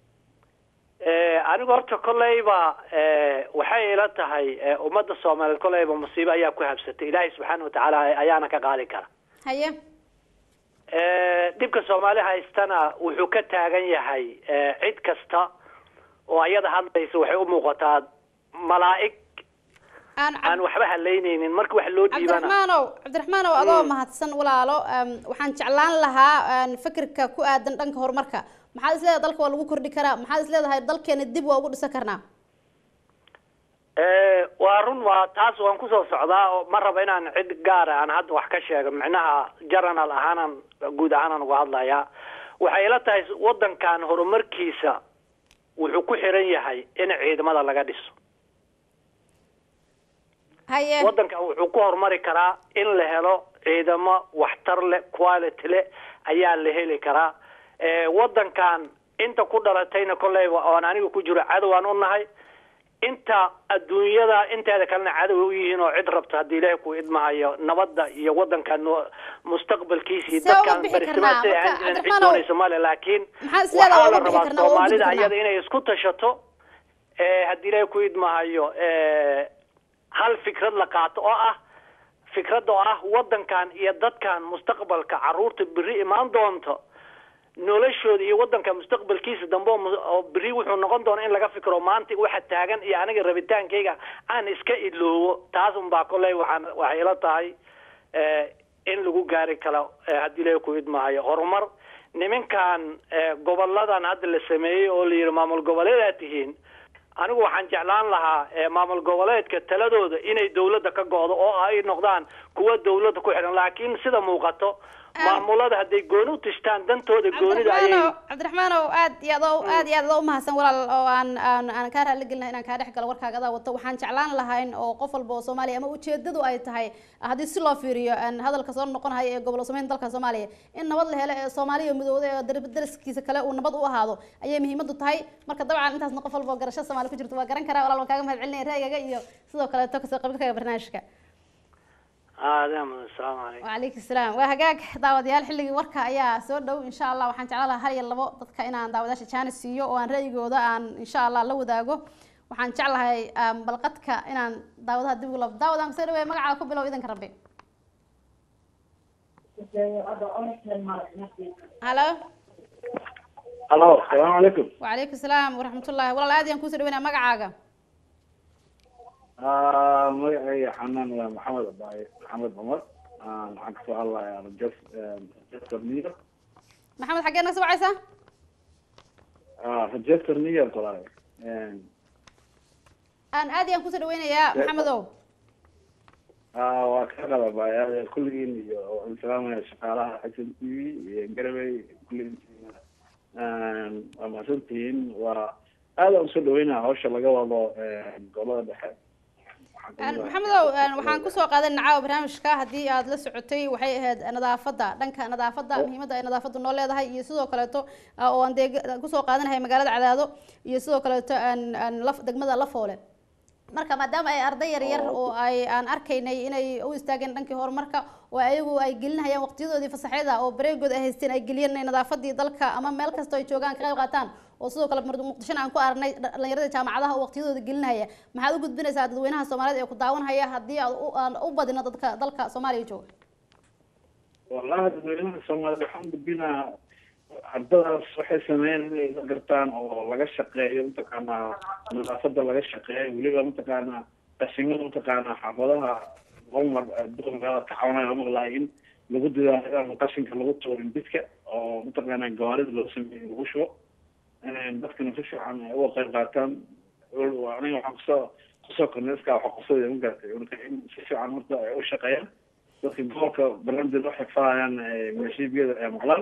anigu horta kolleyba waxay ila tahay ummadda soomaaliyeed kolleyba musiibo ayaa ku habsatay ilaahay subxaana watacaala ayaana ka qaadi kara haye dhibka soomaali haystana wuxuu ka taagan yahay cid kasta oo ayada hadlaysa waxay u muuqataa malaa'ig aan waxba halaynaynin marka wax loo dhiibana cabdiraxmaanow cabdiraxmaanow adoo mahadsan walaalo waxaan jeclaan lahaa fikirka ku aadan dhanka horumarka maxaad isleedahay dalka waa lagu kordhi karaa maxaad isleedahay dalkeena dib waa ugu dhisan karnaa waa run waa taas waan kusoo socdaa oo ma raba inaan cid gaara aan hadda wax ka sheego micnaha journal ahaanan guud ahaanan uga hadlayaa waxay ila tahay wadankan horumarkiisa wuxuu ku xiran yahay in ciidamada laga dhiso haye wadanka wuxuu ku horumari karaa in la helo ciidamo waxtar leh quality leh ayaa la heli karaa wadankan inta ku dhalatayna kolleyba oon aniga ku jiro cadowaan u nahay inta adduunyada inteeda kalena cadow u yihiin oo cid rabto haddii ilaahay ku idmahayo nabadda iyo wadankan mustaqbalkiisii See uga dadkan bixi barisimaad karnaa? ahaan Marka, jireen cid Cabdiraxmaanow, doonaysa male laakiin maxaad isleedahay waxaa uga la bixi rabaa karnaa, uga soomaalida gudbi karnaa? ayada inay isku tashato ee haddii ilaahay ku idmahayo ee, hal fikrad la qaato oo ah fikradda oo ah wadankan iyo dadkan mustaqbalka caruurta beri imaan doonto noloshooda iyo wadanka mustaqbalkiisa dambe oo mu- oo beri wuxuu noqon doona in laga fikro maanta waxa taagan iyo aniga rabitaankayga aan iska iloowo taas unbaa kolley waxaan waxay ila tahay eh, in lagu gaari karo eh, haddii ilaahay ku idmahayo horumar niminkan eh, goboladan hadda la sameeyey oo la yidhi maamul goboleedaa tihiin anigu waxaan jeclaan lahaa eh, maamul goboleedka taladooda inay dawladda ka go'do oo ay noqdaan kuwa dawladda ku xidhan laakiin sida muuqato maamulada hadday gooni u tishtaan dantooda goonida ayay cabdiraxmaanow cabdiraxmaanow aad iyo adoo aad iyo aad adoo umahadsan walaal oo aan aan aan kaa raali gelinahay inaan kaa dhex galo warkaaga adaa wato waxaan jeclaan lahayn oo qof walba oo soomaaliya ama ujeedadu ay tahay haddii si loo fiiriyo aan hadalka soo noqonayo ee gobol sameyn dalka soomaaliya in nabad la helo ee soomaaliya midowda ee dar- dariskiisa kale uu nabad u ahaado ayay muhiimadu tahay marka dabcan intaasna qof walba oo garasho soomaali ku jirto waa garan karaa walaal waan kaaga mahad celinaya ra'yigaga iyo sidoo kaleeto kasoo qaybgalkaaga barnaamijka aadam asalaamu calaykum wacalaykum salaam waa hagaag daawadayaal xilligii warka ayaa soo dhow insha allah waxaan jeclaan lahaa hal iyo labo dadka inaan daawadayaasha jaanis siiyo oo aan ra'yigooda aan insha allah la wadaago waxaan jeclahay um, balqadka inaan daawadaha dib ugu labo daawadaan kusoo dhaweey magacaaga ku bilow idanka rabbi halo halo asalaamu calaykum wacalaykum salaam waraxmatullahi walaal aad ayaan kusoo dhaweynaa magacaaga Ah, magacayga xanaan waa maxamed abaaye maxamed cumar Ah, waxaan kasoo hadlayaa rajas rajester new york maxamed xaggee naga soo wacaysaa Ah, rajester new york walaal aan aad ayaan kusoo dhaweynayaa maxamedow Ah, waa ka qalabaaya kulligiin iyo waxaan salaamaya shaqaalaha s n t v iyo garabey kulligiin waa mahadsantihiin waa aad aan usoo dhaweynaya hawsha laga wado gobolada dhexe Een, maxamedow een, waxaan kusoo qaadan nacaawa barnaamijka haddii aad la socotay waxay ahayd nadaafadda dhanka nadaafadda muhiimadda ay nadaafaddu noo leedahay iyo sidoo kaleeto ah, oo aan dee kusoo qaadanahay magaalada cadaado iyo sidoo kaleeto aan aan laf degmada lafoole marka maadaama ay arday yar yar oo ay aan arkaynay inay u istaageen dhankii horumarka oo ayagu ay gelinayaan waqtiyadoodii fasaxyada oo bareegood ay haysteen ay geliyeen inay nadaafadii dalka ama meel kastoo ay joogaan ka qayb qaataan oo sidoo kale Muqd- muqdishona aan ku aragnay dhalinyarada jaamacadaha oo waqtiyadooda gelinaya maxaad u gudbinaysaa dadweynaha soomaaliyeed ee ku daawanhaya haddii aad u- aan u badino dadka dalka soomaaliya jooga wallahi dadweynaha soomaaliyed waxaan gudbinaa ardadaas waxay sameeyeen inay la gartaan oo laga shaqeeyo mataqaanaa nadaafada laga shaqeeyo weliba mataqaanaa qashimada mataqaanaa xaafadaha hormar duqa magaalada ka caawinaya lama maqlaay in lagu dadaalo inaan qashinka lagu tuurin bidka oo mataqaanaa gawaarida loo sameeyo lagu shubo dadkana si fiican ay uga qayb qaataan aniga waxaan kusoo kusoo kornay iska waxa qosada ma garatay marka in si fiican marka ay u shaqeeyaan dadka gobolka balandil waxay falayaan maleeshiyada ee maqlaan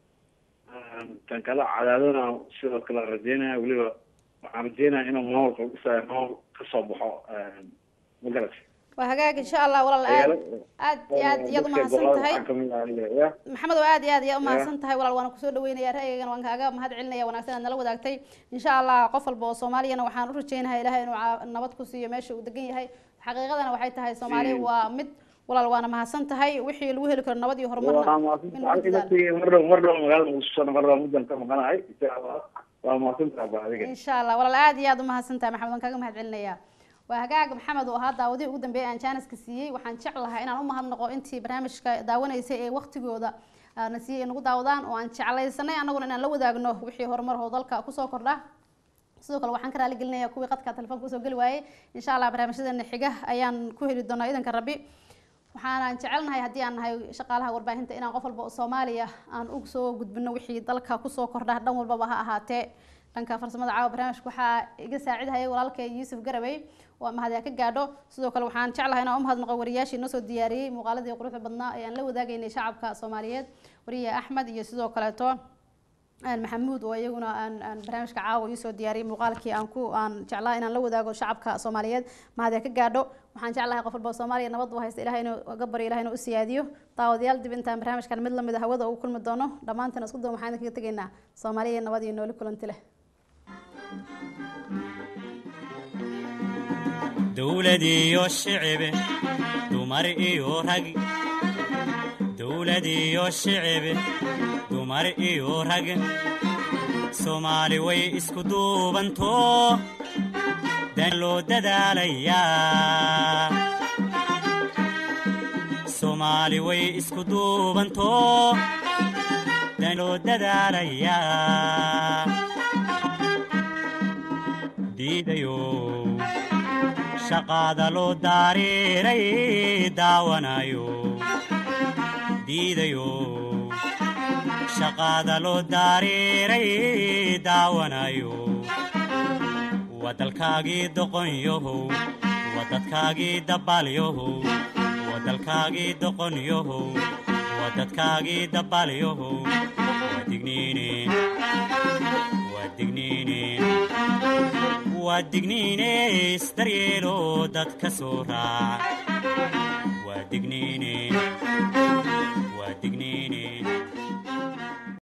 tan kale cadaadana sidoo kale rajeynaya weliba waxaan rajeynaya inuu maamulka lagu saayo maamul kasoo baxo ma garatay waa hagaag insha allah walaal aad aad iyo aad iyaad umahadsan tahay maxamed oo aad iyo aad iyaa umahadsan tahay walaal waana kusoo dhaweynaya ra'yigana waan kaaga mahad celinaya wanaagsan aad nala wadaagtay insha allah qof walba oo soomaaliyana waxaan u rajeynahay ilahay inuu caa- nabad ku siiyo meesha uu degan yahay xaqiiqadana waxay tahay soomaali Mm. waa mid walaal waana mahadsan tahay wixii lagu heli karo nabad iyo horumarna in lagu dadaalo mardhow mardhow magaalada muqdisho mardhow muddan ka maqanahay insha allah waa mahadsantaha ba adiga insha allah walaal aad iyo aad umahadsan tahay maxamed waan kaaga mahad celinaya waa hagaag maxamed oo ahaa daawadihii ugu dambeeyay aan jaaniska siiyey waxaan jeclahay inaan u mahadnaqo intii barnaamijka daawanaysay ee waqtigooda ah, na siiyey nagu daawadaan oo aan jeclaysanay annaguna inaan la wadaagno wixii horumar oo dalka kusoo kordha sidoo kale waxaan ka raali gelinayaa kuwii qadka telefoonka usoo geli waayey insha allah barnaamijyadeena xiga ayaan ku heli doonaa idanka rabbi waxaanaan jecelnahay haddii aan nahay shaqaalaha warbaahinta inaan qof walba oo soomaaliya aan u soo gudbino wixii dalka kusoo kordha dhan walbaba ha ahaatee dhanka farsamada caawa barnaamijka waxaa iga saacidhayay walaalkay yuusuf garabey waa mahadyaa ka gaadho sidoo kale waxaan jeclahay inaan u mahadnaqo wariyaashii noo soo diyaariyey muuqaaladii quruxda badnaa ee aan la wadaagaynay shacabka soomaaliyeed wariye axmed iyo sidoo kaleeto aan maxamuud oo iyaguna aan aan barnaamijka caawa ii soo diyaariyey muuqaalkii aan ku aan jeclaa inaan la wadaago shacabka soomaaliyeed mahadee ka gaadho waxaan jeclahay qof walba oo soomaaliya nabad u haysta ilahay inuu ga baryo ilahay inuu u siyaadiyo daawadayaal dib intaan barnaamijkan mid lamid a hawada ugu kulmi doono dhammaantan isku daba waxaan idinkaga tegaynaa soomaaliya nabad iyo nooli kulanti leh dowlad iyo shicibe dumar iyo rag dowlad iyo shicibe dumar iyo rag soomaali way isku duubanto dan loo dadaalayaa soomaali way isku duubanto dan loo dadaalayaa diidayo shaqaada loo daariiray daawanayo diidayo shaqaada loo daariiray daawanayo waa dalkaagii doqonyahow waa dadkaagii dabaalyahow waa dalkaagii doqonyahow waa dadkaagii dabaalyahow waa digniine waa digniine waa digniine isdaryeelo dadka soo raac waa digniine waa digniine